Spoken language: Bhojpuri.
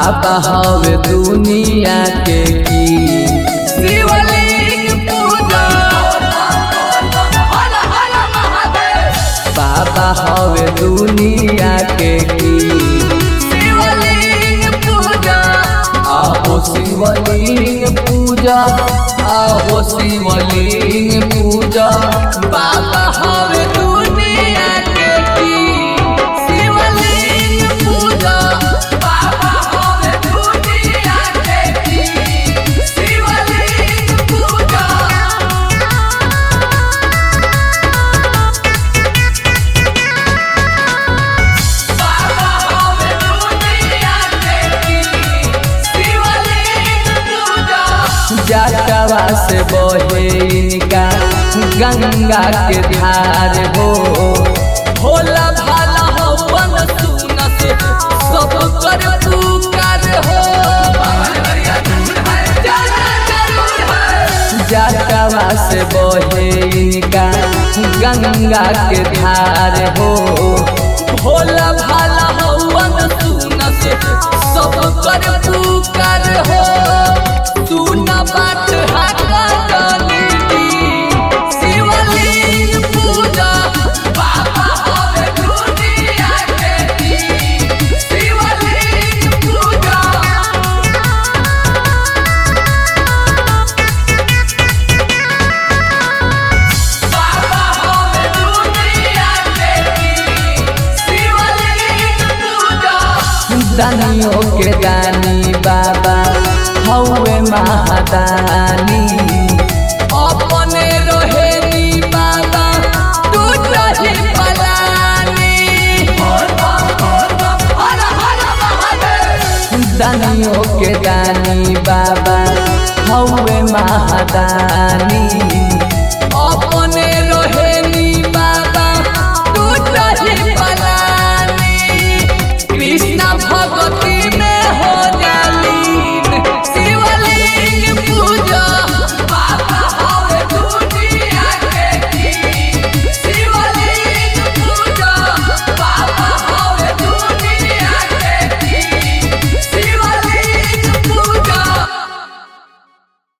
बाबा हवे दुनिया के की शिवलिंग पूजा हर हर महादेव बाबा हवे दुनिया के की शिवलिंग पूजा आहो शिवलिंग पूजा आहो शिवलिंग पूजा बाबा हवे दुनिया के की शिवलिंग पूजा बाबा हवे दुनिया के की शिवलिंग पूजा बाबा हवे दुनिया के की शिवलिंग पूजा जटवा से बहे इनका गंगा के धार हो भोला भाला हवन सुनस सब कर पुकार हो जटवा से बहे इनका गंगा के धार हो भोला भाला हवन सुनस सब कर पुकार हो सुना बात हाका जानी शिवलिंग पूजा बाबा हवे दुनिया के दी शिवलिंग पूजा बाबा हवे दुनिया के की शिवलिंग पूजा दानियों के दानी बाबा हौवे महादानी अपने रोहेनी बाबा तू रही पलानी हर हर महादेव दानियों के दानी बाबा हौवे महादानी